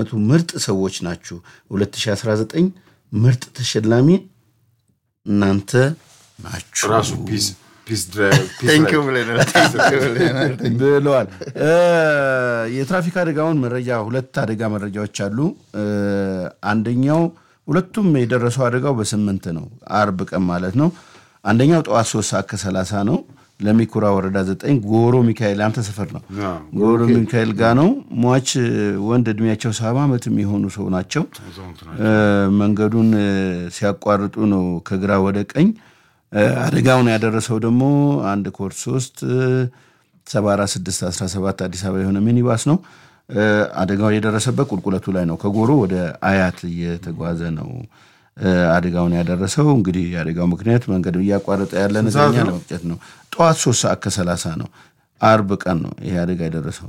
የዓመቱ ምርጥ ሰዎች ናችሁ። 2019 ምርጥ ተሸላሚ እናንተ ናችሁ ራሱ ፒስ ፒስ ድራይቭ ፒስ ቴንኪው ራይድ። ብለናል። ብለዋል። እ፣ የትራፊክ አደጋውን መረጃ ሁለት አደጋ መረጃዎች አሉ። እ፣ አንደኛው ሁለቱም የደረሰው አደጋው በስምንት ነው፣ አርብ ቀን ማለት ነው። አንደኛው ጠዋት ሶስት ሰዓት ከሰላሳ ነው። ለሚኩራ ወረዳ ዘጠኝ ጎሮ ሚካኤል አንተ ሰፈር ነው። አዎ፣ ጎሮ ሚካኤል ጋ ነው። ሟች ወንድ እድሜያቸው ሰባ ዓመት የሚሆኑ ሰው ናቸው። አዛውንት እ፣ መንገዱን እ፣ ሲያቋርጡ ነው ከግራ ወደ ቀኝ እ፣ አደጋውን ያደረሰው ደግሞ አንድ ኮድ ሶስት ሰባ አራት ስድስት አስራ ሰባት አዲስ አበባ የሆነ ሚኒባስ ነው። እ፣ አደጋው የደረሰበት ቁልቁለቱ ላይ ነው። ከጎሮ ወደ አያት እየተጓዘ ነው እ፣ አደጋውን ያደረሰው። እንግዲህ የአደጋው ምክንያት መንገድ እያቋረጠ ያለ ነገኛ ለመቅጨት ነው። ጠዋት ሶስት ሰዓት ከሰላሳ ነው። አርብ ቀን ነው ይሄ አደጋ የደረሰው።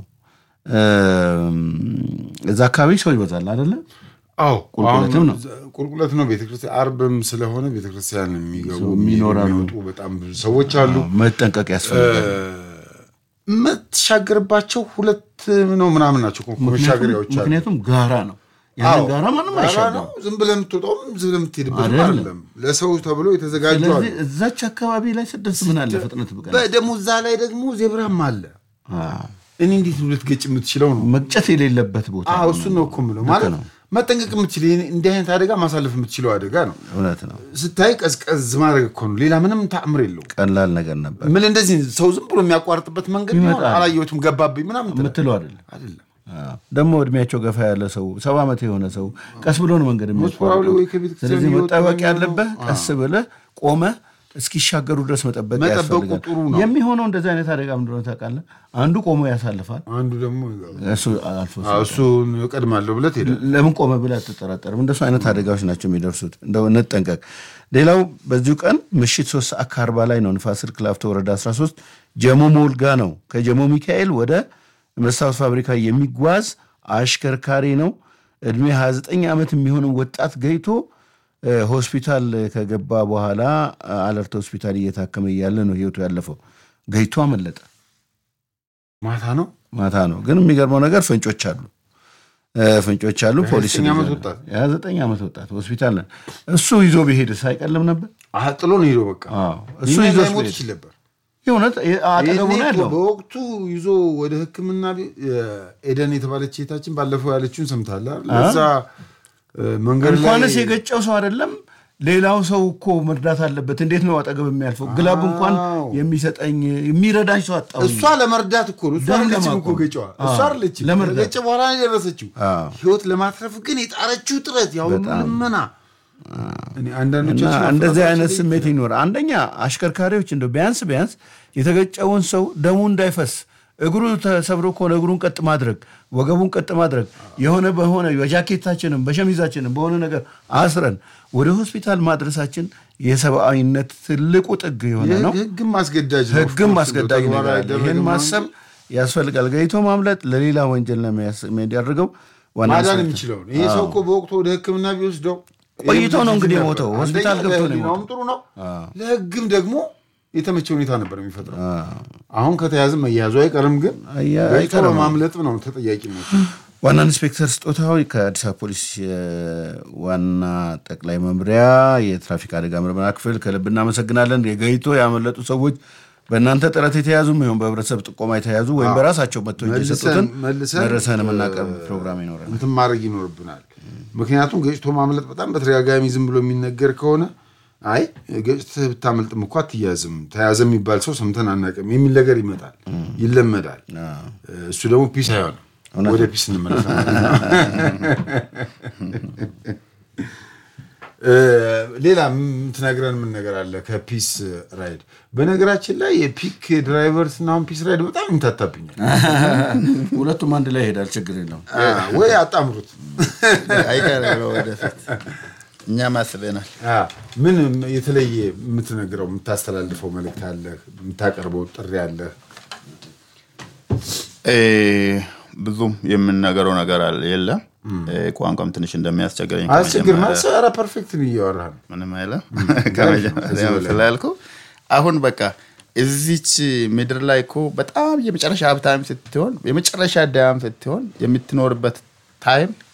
እም፣ እዛ አካባቢ ሰው ይበዛል አይደለም? አዎ ቁልቁለትም አሁን ነው። ቁልቁለት ነው። ቤተክርስቲያን አርብም ስለሆነ ቤተክርስቲያን የሚገቡ ይኖራሉ። የሚወጡ በጣም ብዙ ሰዎች አሉ። መጠንቀቅ ያስፈልጋል። የምትሻገርባቸው ሁለት ነው ምናምን ናቸው እኮ መሻገሪያዎች አሉ። ምክንያቱም ጋራ ነው። ያንን አዎ፣ ጋራ ማንም ጋራ አይሻገርም። ነው። ዝም ብለህ የምትወጣውም ዝም ብለህ የምትሄድበት አይደለም። አይደለም። ለሰው ተብሎ የተዘጋጁ አሉ። ስለዚህ እዛች አካባቢ ላይ ስደት ምን አለ ፍጥነት ብቀ ደግሞ እዛ ላይ ደግሞ ዜብራም አለ። እኔ እንዴት ነው ልትገጭ የምትችለው ነው? መቅጨት የሌለበት ቦታ አዎ ነው። እሱን ነው እኮ የምለው። ማለት ነው። መጠንቀቅ የምትችል እንዲህ አይነት አደጋ ማሳለፍ የምትችለው አደጋ ነው። እውነት ነው። ስታይ ቀዝቀዝ ማድረግ እኮ ነው። ሌላ ምንም ተአምር የለውም። ቀላል ነገር ነበር ምን እንደዚህ ሰው ዝም ብሎ የሚያቋርጥበት መንገድ ቢሆን ይመጣል። አላየሁትም ገባብኝ ምናምን ትላለህ። የምትለው አይደለም። አይደለም አዎ። ደግሞ እድሜያቸው ገፋ ያለ ሰው ሰባ ዓመት የሆነ ሰው ቀስ ብሎ ነው መንገድ ሞስፖራዊ ወይ ከቤተ የሚያቋርጠው። ክርስቲያን ስለዚህ እየወጡ መጠበቅ ነው ያለብህ ቀስ ብለህ ቆመህ እስኪሻገሩ ድረስ መጠበቅ መጠበቁ ያስፈልጋል። ጥሩ ነው። የሚሆነው እንደዚህ አይነት አደጋ ምንድነው ታውቃለህ? አንዱ ቆሞ ያሳልፋል፣ አንዱ ደግሞ እሱ አልፎ አዎ፣ እሱን እቀድማለሁ ብለህ ትሄዳለህ። ለምን ቆመ ብለህ አትጠራጠርም። እንደሱ አይነት አደጋዎች ናቸው የሚደርሱት። እንደው እንጠንቀቅ። ሌላው በዚሁ ቀን ምሽት ሶስት ሰዓት ከአርባ ላይ ነው ንፋስ ስልክ ላፍቶ ወረዳ 13 ጀሞ ሞልጋ ነው ከጀሞ ሚካኤል ወደ መስታወት ፋብሪካ የሚጓዝ አሽከርካሪ ነው። እድሜ 29 ዓመት የሚሆን ወጣት ገይቶ እ፣ ሆስፒታል ከገባ በኋላ አለርት ሆስፒታል እየታከመ እያለ ነው ህይወቱ ያለፈው። ገይቶ አመለጠ። ማታ ነው ማታ ነው። ግን የሚገርመው ነገር ፍንጮች አሉ እ፣ ፍንጮች አሉ። ፖሊስ የዘጠኝ ዓመት ይዟል። ወጣት? የዘጠኝ ዓመት ወጣት ሆስፒታል ነን። እሱ ይዞ ቢሄድስ አይቀልም ነበር? አሀ፣ ጥሎ ነው ሄዶ በቃ አዎ፣ እሱ እሱ ይዞ ሞት ይችል ነበር። የእውነት አጠገቡ ይሄኔ ነው እኮ ያለው። በወቅቱ ይዞ ወደ ሕክምና ቤ- ኤደን የተባለች ሴታችን ባለፈው ያለችውን ሰምታለህ አይደል? እዛ እ፣ መንገድ ላይ እንኳንስ የገጨው ሰው አይደለም ሌላው ሰው እኮ መርዳት አለበት። እንዴት ነው አጠገብ የሚያልፈው? ግላብ እንኳን አዎ። የሚሰጠኝ የሚረዳኝ ሰው አጣሁ። እሷ ለመርዳት እኮ ነው። እሷ ደም አይደለችም ለማቆም። እኮ ገጨዋ። እሷ አዎ፣ አይደለችም ለመርዳት። ከገጨ በኋላ ነው የደረሰችው። አዎ። ህይወት ለማትረፍ ግን የጣረችው ጥረት ያው ሁሉ ልመና እኔ አንዳንዶቻችን እና እንደዚህ አፍራታችን አይነት ላይ ስሜት ይኖራል። አንደኛ አሽከርካሪዎች እንደው ቢያንስ ቢያንስ የተገጨውን ሰው ደሙ እንዳይፈስ እግሩ ተሰብሮ ከሆነ እግሩን ቀጥ ማድረግ፣ ወገቡን ቀጥ ማድረግ የሆነ በሆነ በጃኬታችንም በሸሚዛችንም በሆነ ነገር አስረን ወደ ሆስፒታል ማድረሳችን የሰብአዊነት ትልቁ ጥግ የሆነ ነው። ህግም ማስገዳጅ ነው። ህግም ኦፍኮርስ አስገዳጅ እንደው ነገር ተግባራዊ አለ። ይህን አይደረግም ማሰብ እንጂ ያስፈልጋል። ገይቶ ማምለጥ ለሌላ ወንጀል ነው የሚያስ- የሚያደርገው ዋና ማዳን ኢንስፔክተር የሚችለው ነው። ይሄ ሰው እኮ በወቅቱ ወደ ህክምና ቢወስደው ቆይቶ ነው እንግዲህ ነበር። የሞተው። ሆስፒታል አንደኛ ገብቶ ነው ለህሊናውም ጥሩ ነው፣ ለህግም ደግሞ የተመቸ ሁኔታ ነበር የሚፈጥረው። አሁን ከተያዘ መያዙ አይቀርም፣ ግን አያ- ገጭቶ አይቀርም። በማምለጥ ነው ተጠያቂ ነው። ዋና ኢንስፔክተር ስጦታው ከአዲስ አበባ ፖሊስ የዋና ጠቅላይ መምሪያ የትራፊክ አደጋ ምርመራ ክፍል ከልብ እናመሰግናለን። የገይቶ ያመለጡ ሰዎች በእናንተ ጥረት የተያዙም ይሁን በህብረተሰብ ጥቆማ የተያዙ ወይም በራሳቸው መጥቶ እጅ የሰጡትን መልሰን መረሰን የምናቀርብ ፕሮግራም ይኖረናል። እንትን ማድረግ ይኖርብናል። ምክንያቱም ገጭቶ ማምለጥ በጣም በተደጋጋሚ ዝም ብሎ የሚነገር ከሆነ አይ ገጭተህ ብታመልጥም እኮ አትያዝም፣ ተያዘ የሚባል ሰው ሰምተን አናውቅም የሚል ነገር ይመጣል፣ ይለመዳል። እሱ ደግሞ ፒስ አይሆንም። ወደ ፒስ እንመለሳለን። ሌላ የምትነግረን ምን ነገር አለ ከፒስ ራይድ? በነገራችን ላይ የፒክ ድራይቨርስ እና አሁን ፒስ ራይድ በጣም ይምታታብኛል። ሁለቱም አንድ ላይ ይሄዳል፣ ችግር የለውም። ወይ አጣምሩት። አይቀርም ነው ወደፊት እኛም አስበናል። ምን የተለየ የምትነግረው የምታስተላልፈው መልእክት አለ? የምታቀርበው ጥሪ አለ? ብዙም የምንነገረው ነገር አለ የለም። ቋንቋም ትንሽ እንደሚያስቸግረኝ አስቸግር ከመጀመሪያ- ማሰራ ፐርፌክት እያወራህ ነው። ምንም አይለም ከመጀመሪያ ስላልኩ አሁን በቃ እዚች ምድር ላይ እኮ በጣም የመጨረሻ ሀብታም ስትሆን የመጨረሻ ዳያም ስትሆን የምትኖርበት ታይም